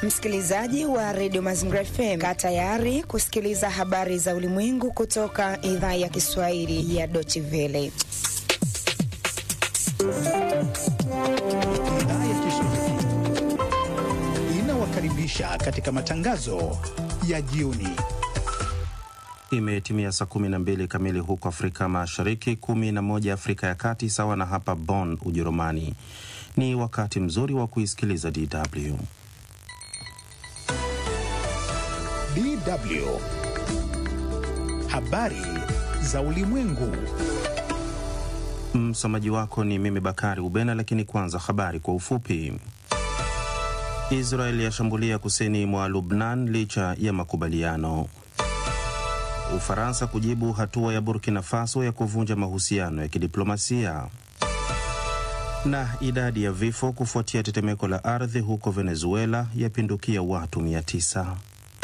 Msikilizaji wa redio Mazingira FM, kaa tayari kusikiliza habari za ulimwengu kutoka idhaa ya Kiswahili ya Deutsche Welle. Idhaa ya Kiswahili inawakaribisha katika matangazo ya jioni. Imetimia saa 12 kamili huko Afrika Mashariki, 11 Afrika ya Kati, sawa na hapa Bonn, Ujerumani. Ni wakati mzuri wa kuisikiliza DW. DW habari za ulimwengu. Msomaji wako ni mimi Bakari Ubena, lakini kwanza habari kwa ufupi. Israel yashambulia kusini mwa Lubnan licha ya makubaliano. Ufaransa kujibu hatua ya Burkina Faso ya kuvunja mahusiano ya kidiplomasia. Na idadi ya vifo kufuatia tetemeko la ardhi huko Venezuela yapindukia watu 900.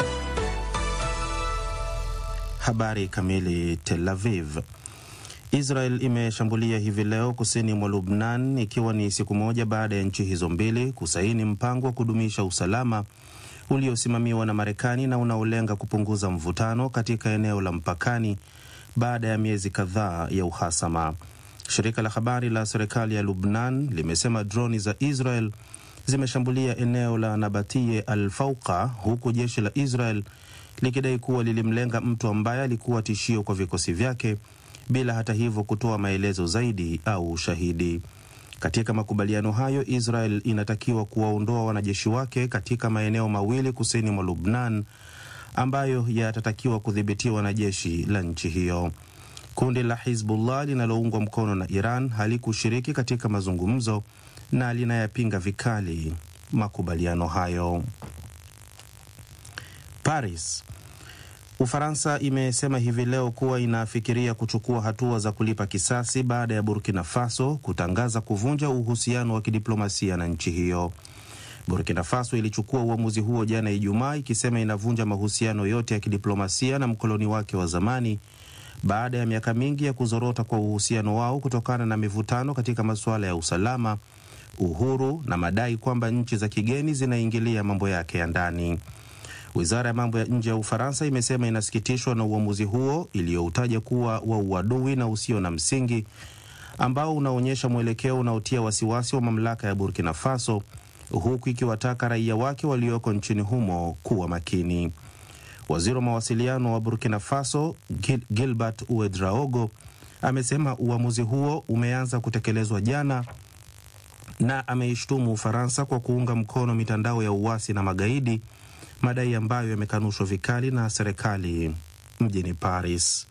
Habari kamili. Tel Aviv. Israel imeshambulia hivi leo kusini mwa Lubnan ikiwa ni siku moja baada ya nchi hizo mbili kusaini mpango wa kudumisha usalama uliosimamiwa na Marekani na unaolenga kupunguza mvutano katika eneo la mpakani baada ya miezi kadhaa ya uhasama. Shirika la habari la serikali ya Lubnan limesema droni za Israel zimeshambulia eneo la Nabatie al-Fauqa huku jeshi la Israel likidai kuwa lilimlenga mtu ambaye alikuwa tishio kwa vikosi vyake bila hata hivyo kutoa maelezo zaidi au ushahidi. Katika makubaliano hayo, Israel inatakiwa kuwaondoa wanajeshi wake katika maeneo mawili kusini mwa Lubnan ambayo yatatakiwa kudhibitiwa na jeshi la nchi hiyo. Kundi la Hizbullah linaloungwa mkono na Iran halikushiriki katika mazungumzo na linayapinga vikali makubaliano hayo. Paris. Ufaransa imesema hivi leo kuwa inafikiria kuchukua hatua za kulipa kisasi baada ya Burkina Faso kutangaza kuvunja uhusiano wa kidiplomasia na nchi hiyo. Burkina Faso ilichukua uamuzi huo jana Ijumaa, ikisema inavunja mahusiano yote ya kidiplomasia na mkoloni wake wa zamani baada ya miaka mingi ya kuzorota kwa uhusiano wao kutokana na mivutano katika masuala ya usalama, uhuru na madai kwamba nchi za kigeni zinaingilia mambo yake ya ndani. Wizara ya mambo ya nje ya Ufaransa imesema inasikitishwa na uamuzi huo iliyoutaja kuwa wa uadui na usio na msingi ambao unaonyesha mwelekeo unaotia wasiwasi wa mamlaka ya Burkina Faso, huku ikiwataka raia wake walioko nchini humo kuwa makini. Waziri wa mawasiliano wa Burkina Faso Gil Gilbert Uedraogo amesema uamuzi huo umeanza kutekelezwa jana na ameishtumu Ufaransa kwa kuunga mkono mitandao ya uasi na magaidi madai ambayo yamekanushwa vikali na serikali mjini Paris.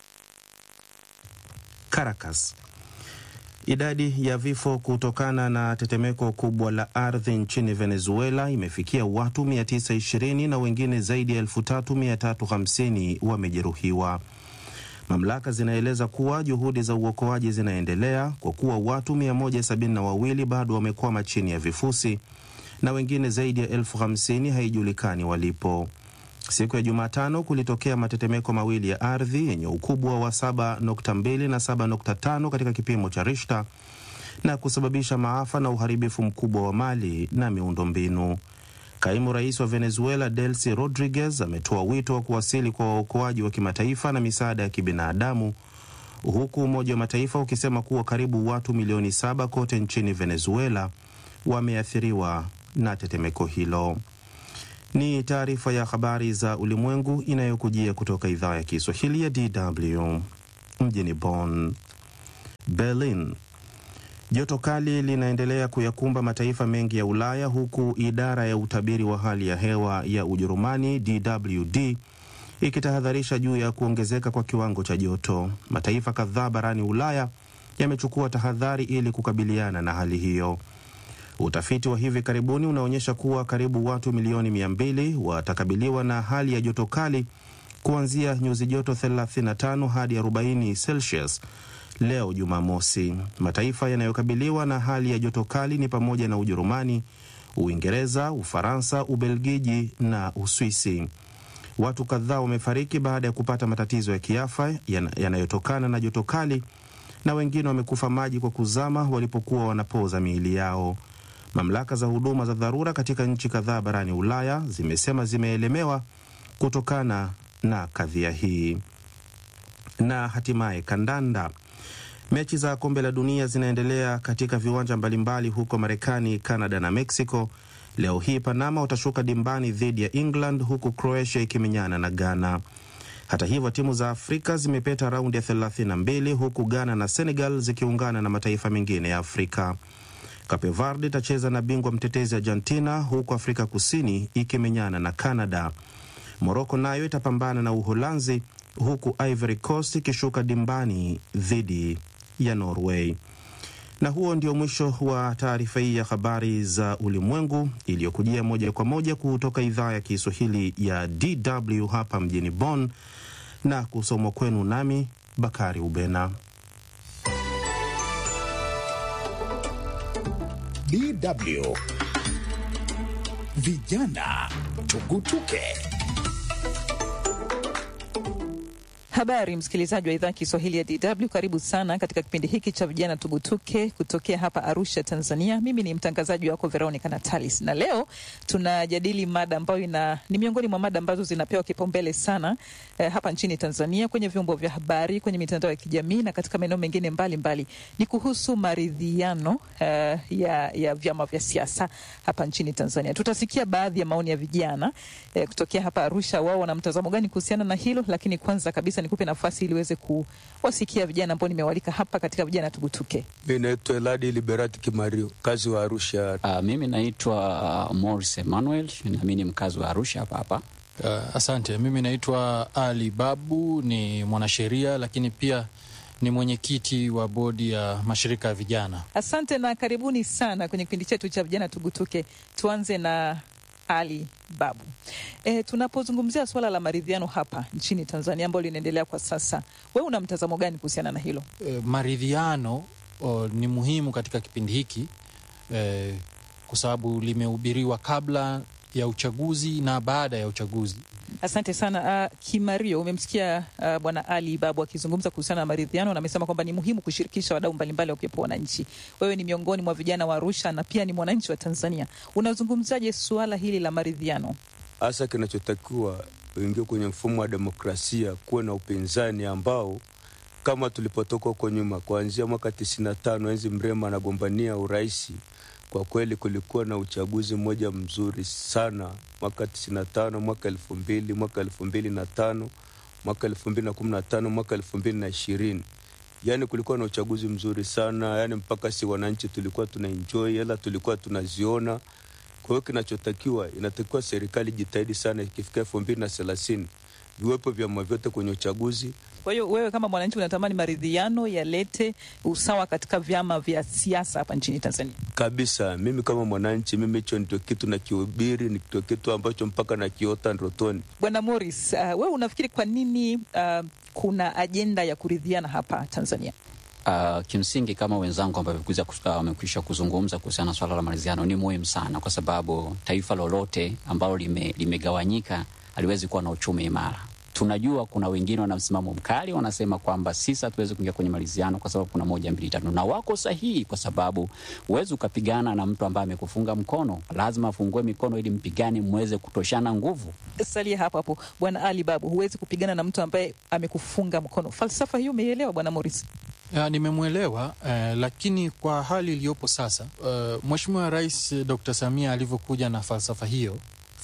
Caracas. Idadi ya vifo kutokana na tetemeko kubwa la ardhi nchini Venezuela imefikia watu 920 na wengine zaidi ya 3350 wamejeruhiwa. Mamlaka zinaeleza kuwa juhudi za uokoaji zinaendelea kwa kuwa watu 172 bado wamekwama chini ya vifusi na wengine zaidi ya elfu hamsini haijulikani walipo. Siku ya Jumatano kulitokea matetemeko mawili ya ardhi yenye ukubwa wa 7.2 na 7.5 katika kipimo cha Richter na kusababisha maafa na uharibifu mkubwa wa mali na miundombinu. Kaimu rais wa Venezuela Delcy Rodriguez ametoa wito wa kuwasili kwa waokoaji wa kimataifa na misaada ya kibinadamu, huku Umoja wa Mataifa ukisema kuwa karibu watu milioni saba kote nchini Venezuela wameathiriwa na tetemeko hilo. Ni taarifa ya habari za ulimwengu inayokujia kutoka idhaa ya Kiswahili ya DW mjini Bonn. Berlin. Joto kali linaendelea kuyakumba mataifa mengi ya Ulaya huku idara ya utabiri wa hali ya hewa ya Ujerumani DWD ikitahadharisha juu ya kuongezeka kwa kiwango cha joto. Mataifa kadhaa barani Ulaya yamechukua tahadhari ili kukabiliana na hali hiyo. Utafiti wa hivi karibuni unaonyesha kuwa karibu watu milioni mia mbili watakabiliwa na hali ya joto kali kuanzia nyuzi joto 35 hadi 40 Celsius leo Jumamosi. Mataifa yanayokabiliwa na hali ya joto kali ni pamoja na Ujerumani, Uingereza, Ufaransa, Ubelgiji na Uswisi. Watu kadhaa wamefariki baada ya kupata matatizo ya kiafya yanayotokana na joto kali na wengine wamekufa maji kwa kuzama walipokuwa wanapoza miili yao. Mamlaka za huduma za dharura katika nchi kadhaa barani Ulaya zimesema zimeelemewa kutokana na kadhia hii. Na hatimaye kandanda. Mechi za kombe la dunia zinaendelea katika viwanja mbalimbali huko Marekani, Canada na Mexico. Leo hii Panama watashuka dimbani dhidi ya England huku Croatia ikimenyana na Ghana. Hata hivyo timu za Afrika zimepeta raundi ya 32 huku Ghana na Senegal zikiungana na mataifa mengine ya Afrika. Cape Verde itacheza na bingwa mtetezi Argentina huku Afrika Kusini ikimenyana na Canada. Moroko nayo itapambana na Uholanzi huku Ivory Coast ikishuka dimbani dhidi ya Norway. Na huo ndio mwisho wa taarifa hii ya habari za ulimwengu iliyokujia moja kwa moja kutoka idhaa ya Kiswahili ya DW hapa mjini Bonn na kusomwa kwenu nami Bakari Ubena. DW Vijana Tugutuke. Habari msikilizaji wa idhaa Kiswahili ya DW, karibu sana katika kipindi hiki cha vijana tugutuke kutokea hapa Arusha, Tanzania. Mimi ni mtangazaji wako Veronica Natalis, na leo tunajadili mada ambayo ina ni miongoni mwa mada ambazo zinapewa kipaumbele sana eh, hapa nchini Tanzania kwenye vyombo vya habari, kwenye mitandao ya kijamii na katika maeneo mengine mbalimbali mbali. Ni kuhusu maridhiano eh, ya, ya vyama vya siasa hapa nchini Tanzania. Tutasikia baadhi ya maoni ya vijana eh, kutokea hapa Arusha, wao wana mtazamo gani kuhusiana na hilo, lakini kwanza kabisa nikupe nafasi ili uweze kuwasikia vijana ambao nimewalika hapa katika vijana tugutuke. Mi naitwa Eladi Liberati Kimario, mkazi wa Arusha. Uh, mimi naitwa uh, Morris Emmanuel, nami ni mkazi wa Arusha hapa hapa. Uh, asante. Mimi naitwa Ali Babu, ni mwanasheria lakini pia ni mwenyekiti wa bodi ya mashirika ya vijana. Asante na karibuni sana kwenye kipindi chetu cha vijana tugutuke. Tuanze na ali Babu. E, tunapozungumzia suala la maridhiano hapa nchini Tanzania ambalo linaendelea kwa sasa, wewe una mtazamo gani kuhusiana na hilo? E, maridhiano o, ni muhimu katika kipindi hiki e, kwa sababu limehubiriwa kabla ya uchaguzi na baada ya uchaguzi. Asante sana uh, Kimario, umemsikia uh, bwana Ali Babu akizungumza kuhusiana na maridhiano na amesema kwamba ni muhimu kushirikisha wadau mbalimbali wakiwepo wananchi. Wewe ni miongoni mwa vijana wa Arusha na pia ni mwananchi wa Tanzania, unazungumzaje suala hili la maridhiano? Hasa kinachotakiwa uingie kwenye mfumo wa demokrasia, kuwe na upinzani ambao kama tulipotoka huko nyuma, kuanzia mwaka tisini na tano enzi Mrema anagombania uraisi kwa kweli kulikuwa na uchaguzi mmoja mzuri sana mwaka tisini na tano mwaka elfu mbili mwaka elfu mbili na tano mwaka elfu mbili na kumi na tano mwaka elfu mbili na ishirini yaani kulikuwa na uchaguzi mzuri sana yaani mpaka si wananchi tulikuwa tuna enjoy hela tulikuwa tunaziona kwa hiyo kinachotakiwa inatakiwa serikali jitahidi sana ikifika elfu mbili na thelathini viwepo vyama vyote kwenye uchaguzi Kwa hiyo wewe kama mwananchi unatamani maridhiano yalete usawa katika vyama vya siasa hapa nchini Tanzania? kabisa. Mimi kama mwananchi, mimi hicho ndio kitu nakihubiri, ndio kitu ambacho mpaka nakiota ndotoni. Bwana Morris, uh, wewe unafikiri kwa nini uh, kuna ajenda ya kuridhiana hapa Tanzania? Uh, kimsingi kama wenzangu ambao wamekwisha kuzungumza kuhusiana na swala la maridhiano ni muhimu sana, kwa sababu taifa lolote ambalo lime, limegawanyika haliwezi kuwa na uchumi imara. Tunajua kuna wengine wana msimamo mkali, wanasema kwamba sisi hatuwezi kuingia kwenye maridhiano kwa sababu kuna moja mbili tatu, na wako sahihi, kwa sababu huwezi ukapigana na mtu ambaye amekufunga mkono. Lazima afungue mikono ili mpigane, mweze kutoshana nguvu. Salia hapo hapo, Bwana Ali Babu, huwezi kupigana na mtu ambaye amekufunga mkono. Falsafa hiyo umeielewa, Bwana Morris? Ya, nimemwelewa eh, lakini kwa hali iliyopo sasa eh, Mheshimiwa Rais eh, Dr. Samia alivyokuja na falsafa hiyo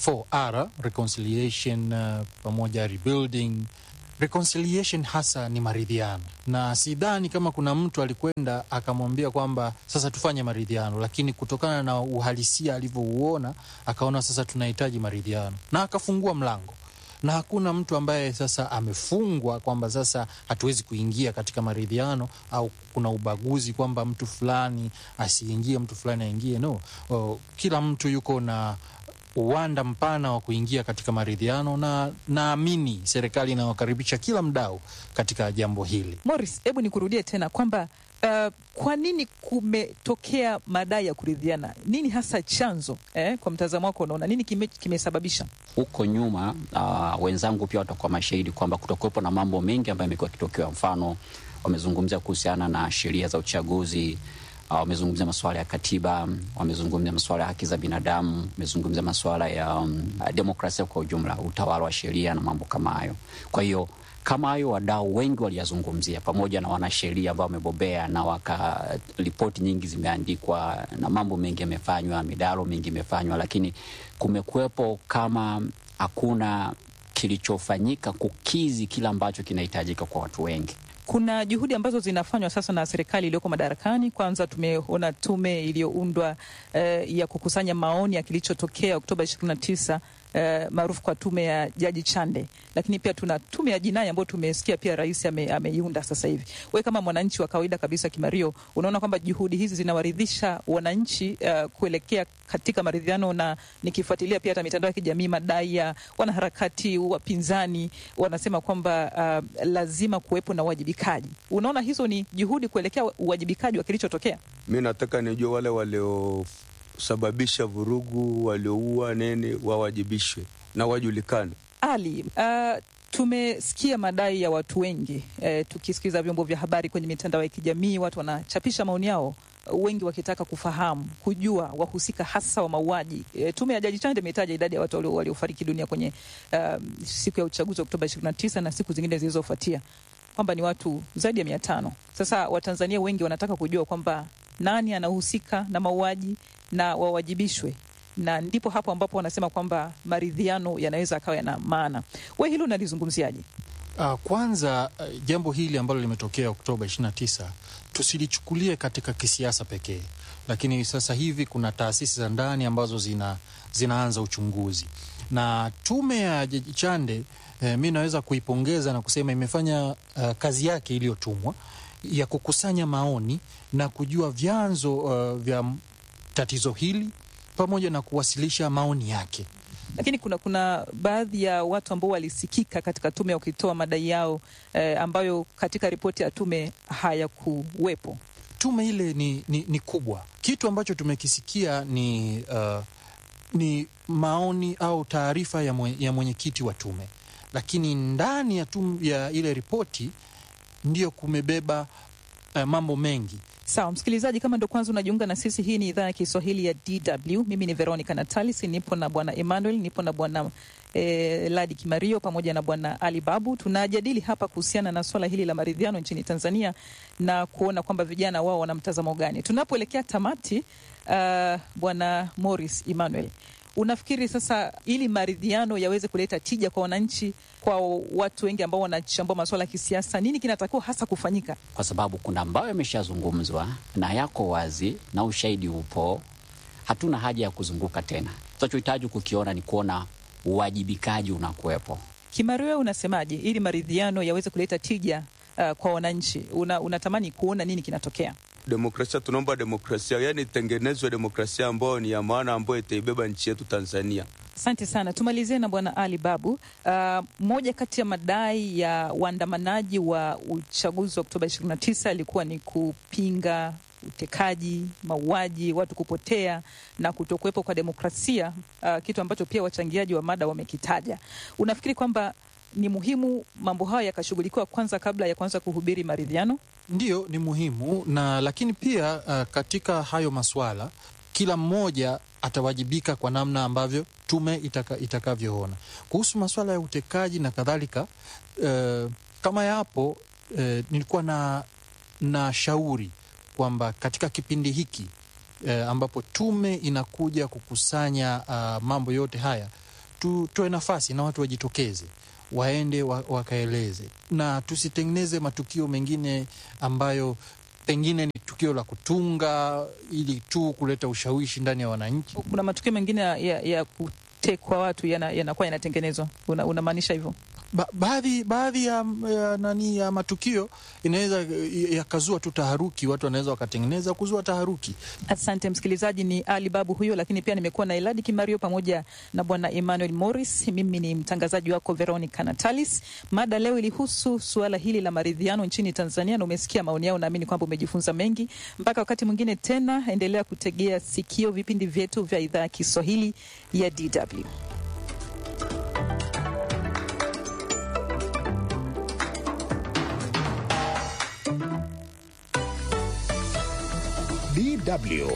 4R reconciliation uh, pamoja rebuilding reconciliation hasa ni maridhiano, na sidhani kama kuna mtu alikwenda akamwambia kwamba sasa tufanye maridhiano, lakini kutokana na uhalisia alivyouona akaona sasa tunahitaji maridhiano na akafungua mlango na hakuna mtu ambaye sasa amefungwa kwamba sasa hatuwezi kuingia katika maridhiano au kuna ubaguzi kwamba mtu fulani asiingie, mtu fulani aingie. No, o, kila mtu yuko na uwanda mpana wa kuingia katika maridhiano, na naamini serikali inawakaribisha kila mdau katika jambo hili. Morris, hebu nikurudie tena kwamba uh, kwa nini kumetokea madai ya kuridhiana? Nini hasa chanzo eh? Kwa mtazamo wako unaona nini kime, kimesababisha? Huko nyuma uh, wenzangu pia watakuwa mashahidi kwamba kutokuwepo na mambo mengi ambayo yamekuwa yakitokea. Mfano, wamezungumzia kuhusiana na sheria za uchaguzi uh, wamezungumzia masuala ya katiba, wamezungumzia masuala ya haki za binadamu, wamezungumzia masuala ya um, demokrasia kwa ujumla, utawala wa sheria na mambo kama hayo. Kwa hiyo kama hayo wadau wengi waliyazungumzia, pamoja na wanasheria ambao wamebobea na waka ripoti nyingi zimeandikwa na mambo mengi yamefanywa, midaro mingi imefanywa, lakini kumekuwepo kama hakuna kilichofanyika kukizi kile ambacho kinahitajika kwa watu wengi. Kuna juhudi ambazo zinafanywa sasa na serikali iliyoko madarakani. Kwanza tumeona tume iliyoundwa eh, ya kukusanya maoni ya kilichotokea Oktoba 29 eh, maarufu kwa tume ya Jaji Chande, lakini pia tuna tume ya jinai ambayo tumesikia pia rais ame, ameiunda sasa hivi. We kama mwananchi wa kawaida kabisa Kimario, unaona kwamba juhudi hizi zinawaridhisha wananchi uh, kuelekea katika maridhiano, na nikifuatilia pia hata mitandao ya kijamii, madai ya wanaharakati wapinzani wanasema kwamba uh, lazima kuwepo na uwajibikaji. Unaona hizo ni juhudi kuelekea uwajibikaji wa kilichotokea. Mi nataka nijue wale waliosababisha vurugu, walioua nini, wawajibishwe na wajulikane. Ali, uh, tumesikia madai ya watu wengi eh, tukisikiza vyombo vya habari kwenye mitandao ya kijamii, watu wanachapisha maoni yao wengi wakitaka kufahamu kujua wahusika hasa wa mauaji. E, tume ya Jaji Chande imetaja idadi ya watu waliofariki dunia kwenye uh, siku ya uchaguzi wa Oktoba 29 na siku zingine zilizofuatia kwamba ni watu zaidi ya mia tano. Sasa Watanzania wengi wanataka kujua kwamba nani anahusika na mauaji na wawajibishwe, na ndipo hapo ambapo wanasema kwamba maridhiano yanaweza akawa yana maana. We hilo unalizungumziaje? Uh, kwanza uh, jambo hili ambalo limetokea Oktoba 29 tusilichukulie katika kisiasa pekee, lakini sasa hivi kuna taasisi za ndani ambazo zina, zinaanza uchunguzi na tume ya Jaji Chande eh, mi naweza kuipongeza na kusema imefanya uh, kazi yake iliyotumwa ya kukusanya maoni na kujua vyanzo uh, vya tatizo hili pamoja na kuwasilisha maoni yake lakini kuna kuna baadhi ya watu ambao walisikika katika tume wakitoa madai yao eh, ambayo katika ripoti ya tume hayakuwepo. Tume ile ni, ni, ni kubwa. Kitu ambacho tumekisikia ni, uh, ni maoni au taarifa ya, mwe, ya mwenyekiti wa tume, lakini ndani ya, tum, ya ile ripoti ndio kumebeba uh, mambo mengi Sawa msikilizaji, kama ndo kwanza unajiunga na sisi, hii ni idhaa ya Kiswahili ya DW. Mimi ni Veronica Natalis, nipo na bwana Emmanuel, nipo na bwana eh, Ladi Kimario pamoja na bwana Ali Babu. Tunajadili hapa kuhusiana na swala hili la maridhiano nchini Tanzania na kuona kwamba vijana wao wana mtazamo gani. Tunapoelekea tamati, uh, bwana Morris Emmanuel, unafikiri sasa ili maridhiano yaweze kuleta tija kwa wananchi kwa watu wengi ambao wanachambua masuala ya kisiasa, nini kinatakiwa hasa kufanyika? Kwa sababu kuna ambayo yameshazungumzwa na yako wazi na ushahidi upo, hatuna haja ya kuzunguka tena. Tunachohitaji kukiona ni kuona uwajibikaji unakuwepo. Kimario, unasemaje ili maridhiano yaweze kuleta tija uh, kwa wananchi? Una, unatamani kuona nini kinatokea? Demokrasia, tunaomba demokrasia, yani itengenezwe demokrasia ambayo ni ya maana, ambayo itaibeba nchi yetu Tanzania. Asante sana. Tumalizie na bwana Ali Babu. Uh, moja kati ya madai ya waandamanaji wa uchaguzi wa Oktoba 29 ilikuwa ni kupinga utekaji, mauaji, watu kupotea na kutokuwepo kwa demokrasia, uh, kitu ambacho pia wachangiaji wa mada wamekitaja. Unafikiri kwamba ni muhimu mambo hayo yakashughulikiwa kwanza kabla ya kuanza kuhubiri maridhiano? Ndiyo, ni muhimu na lakini pia uh, katika hayo maswala kila mmoja atawajibika kwa namna ambavyo tume itaka, itakavyoona kuhusu masuala ya utekaji na kadhalika. Uh, kama yapo uh, nilikuwa na, na shauri kwamba katika kipindi hiki uh, ambapo tume inakuja kukusanya uh, mambo yote haya tutoe nafasi na watu wajitokeze waende wakaeleze na tusitengeneze matukio mengine ambayo pengine ni tukio la kutunga ili tu kuleta ushawishi ndani ya wananchi. Kuna matukio mengine ya, ya kutekwa watu yanakuwa yana yanatengenezwa, unamaanisha hivyo? Ba baadhi baadhi ya, ya, nani ya matukio inaweza yakazua tu taharuki, watu wanaweza wakatengeneza kuzua taharuki. Asante msikilizaji, ni Ali Babu huyo, lakini pia nimekuwa na Eladi Kimario pamoja na bwana Emmanuel Morris. Mimi ni mtangazaji wako Veronica Natalis. Mada leo ilihusu suala hili la maridhiano nchini Tanzania, na umesikia maoni yao, naamini kwamba umejifunza mengi. Mpaka wakati mwingine tena, endelea kutegea sikio vipindi vyetu vya idhaa ya Kiswahili ya DW. DW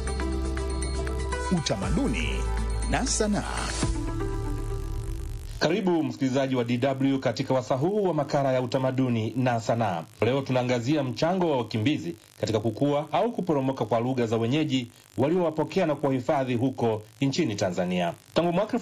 Utamaduni na Sanaa. Karibu msikilizaji wa DW katika wasaa huu wa makala ya utamaduni na sanaa. Leo tunaangazia mchango wa wakimbizi katika kukua au kuporomoka kwa lugha za wenyeji waliowapokea na kuwahifadhi huko nchini Tanzania. Tangu mwaka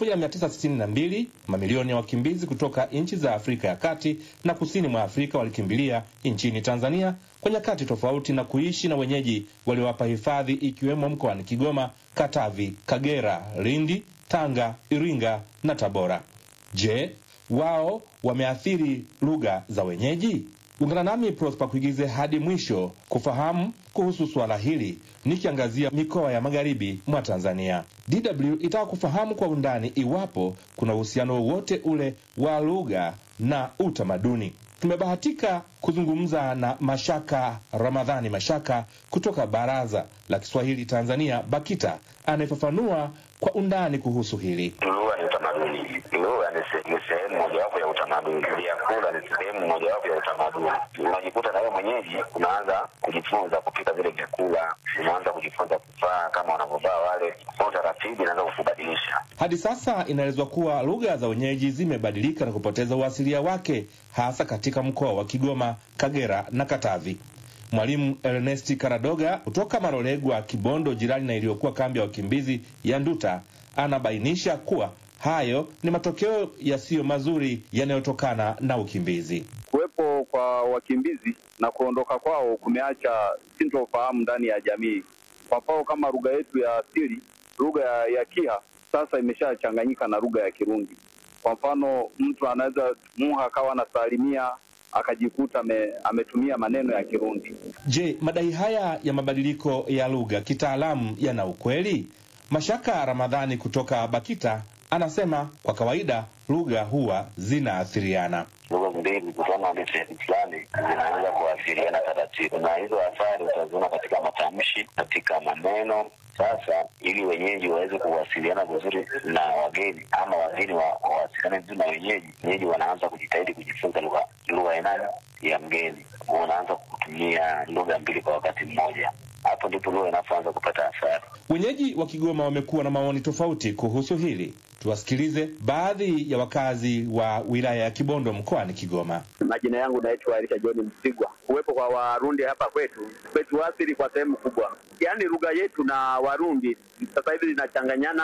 1962 mamilioni ya wakimbizi kutoka nchi za Afrika ya kati na kusini mwa Afrika walikimbilia nchini Tanzania kwa nyakati tofauti na kuishi na wenyeji waliowapa hifadhi, ikiwemo mkoani Kigoma, Katavi, Kagera, Lindi, Tanga, Iringa na Tabora. Je, wao wameathiri lugha za wenyeji? Ungana nami Prosper Kuigize hadi mwisho kufahamu kuhusu suala hili, nikiangazia mikoa ya magharibi mwa Tanzania. DW itaka kufahamu kwa undani iwapo kuna uhusiano wowote ule wa lugha na utamaduni. Tumebahatika kuzungumza na Mashaka Ramadhani Mashaka kutoka Baraza la Kiswahili Tanzania, BAKITA, anayefafanua kwa undani kuhusu hili. Lugha ni utamaduni. Lugha ni sehemu mojawapo ya utamaduni. Vyakula ni sehemu mojawapo ya utamaduni. Unajikuta na wewe mwenyeji unaanza kujifunza kupika vile vyakula, unaanza kujifunza kuvaa kama wanavyovaa wale, kwa taratibu inaanza kukubadilisha. Hadi sasa inaelezwa kuwa lugha za wenyeji zimebadilika na kupoteza uasilia wake, hasa katika mkoa wa Kigoma, Kagera na Katavi. Mwalimu Ernesti Karadoga kutoka Marolegwa, Kibondo, jirani na iliyokuwa kambi ya wakimbizi ya Nduta, anabainisha kuwa hayo ni matokeo yasiyo mazuri yanayotokana na ukimbizi. Kuwepo kwa wakimbizi na kuondoka kwao kumeacha sintofahamu ndani ya jamii. Kwa mfano kama lugha yetu ya asili, lugha ya, ya Kiha sasa imeshachanganyika na lugha ya Kirundi. Kwa mfano mtu anaweza muha akawa anasalimia akajikuta ame, ametumia maneno ya Kirundi. Je, madai haya ya mabadiliko ya lugha kitaalamu yana ukweli? Mashaka Ramadhani kutoka BAKITA anasema kwa kawaida lugha huwa zinaathiriana. Lugha mbili kutana na sehemu fulani zinaanza kuathiriana taratibu, na hizo athari utaziona katika matamshi, katika maneno. Sasa ili wenyeji waweze kuwasiliana vizuri na wageni ama wageni wawasiliane vizuri na wenyeji, wenyeji wanaanza kujitahidi kujifunza lugha lugha ya nani ya mgeni, wanaanza kutumia lugha mbili kwa wakati mmoja. Hapo ndipo lugha inapoanza kupata athari. Wenyeji wa Kigoma wamekuwa na maoni tofauti kuhusu hili. Tuwasikilize baadhi ya wakazi wa wilaya ya Kibondo mkoani Kigoma. Majina yangu naitwa Elisha John Msigwa. Kuwepo kwa Warundi hapa kwetu kwetu asili kwa sehemu kubwa, yaani lugha yetu na Warundi sasa hivi zinachanganyana.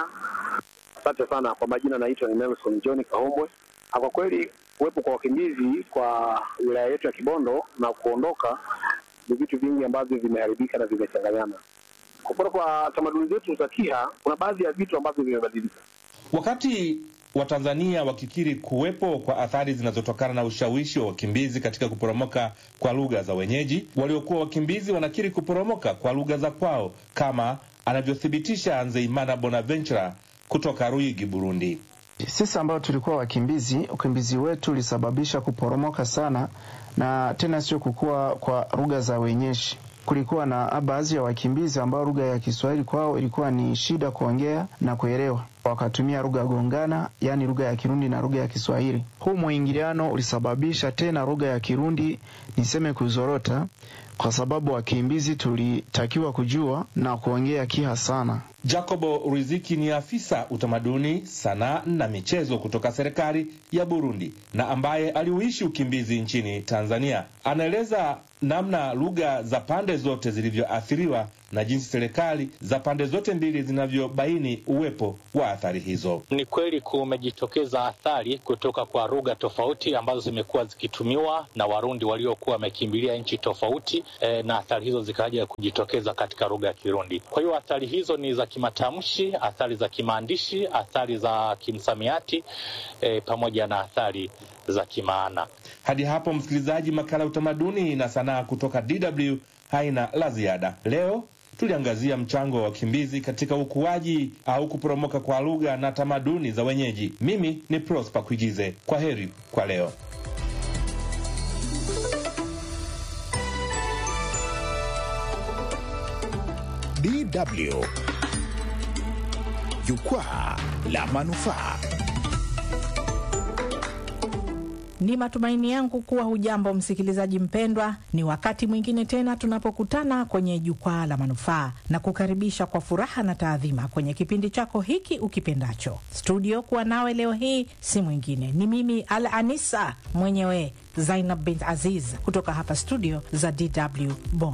Asante sana kwa majina, naitwa ni Nelson John Kahombwe. Kwa kweli kuwepo kwa wakimbizi kwa wilaya yetu ya Kibondo na kuondoka ni vitu vingi ambavyo vimeharibika na vimechanganyana. Kupora kwa tamaduni zetu za Kiha, kuna baadhi ya vitu ambavyo vimebadilika. Wakati Watanzania wakikiri kuwepo kwa athari zinazotokana na ushawishi wa wakimbizi katika kuporomoka kwa lugha za wenyeji, waliokuwa wakimbizi wanakiri kuporomoka kwa lugha za kwao, kama anavyothibitisha Nzeimana Bonaventura kutoka Ruigi, Burundi. Sisi ambao tulikuwa wakimbizi, ukimbizi wetu ulisababisha kuporomoka sana, na tena sio kukua kwa lugha za wenyeji. Kulikuwa na baadhi ya wakimbizi ambao lugha ya Kiswahili kwao ilikuwa ni shida kuongea na kuelewa, wakatumia lugha gongana, yaani lugha ya Kirundi na lugha ya Kiswahili. Huu mwingiliano ulisababisha tena lugha ya Kirundi niseme kuzorota, kwa sababu wakimbizi tulitakiwa kujua na kuongea Kiha sana. Jacobo Riziki ni afisa utamaduni, sanaa na michezo kutoka serikali ya Burundi na ambaye aliuishi ukimbizi nchini Tanzania. Anaeleza namna lugha za pande zote zilivyoathiriwa na jinsi serikali za pande zote mbili zinavyobaini uwepo wa athari hizo. Ni kweli kumejitokeza athari kutoka kwa lugha tofauti ambazo zimekuwa zikitumiwa na Warundi waliokuwa wamekimbilia nchi tofauti e, na athari hizo zikaja kujitokeza katika lugha ya Kirundi. Kwa hiyo athari hizo ni za kimatamshi, athari za kimaandishi, athari za kimsamiati e, pamoja na athari za kimaana. Hadi hapo, msikilizaji, makala ya utamaduni na sanaa kutoka DW haina la ziada leo. Tuliangazia mchango wa wakimbizi katika ukuaji au kuporomoka kwa lugha na tamaduni za wenyeji. Mimi ni Prosper Kuigize, kwa heri kwa leo. DW Jukwaa la Manufaa. Ni matumaini yangu kuwa hujambo msikilizaji mpendwa. Ni wakati mwingine tena tunapokutana kwenye jukwaa la manufaa na kukaribisha kwa furaha na taadhima kwenye kipindi chako hiki ukipendacho. Studio kuwa nawe leo hii si mwingine, ni mimi Al Anisa mwenyewe Zainab bint Aziz kutoka hapa studio za DW Bonn.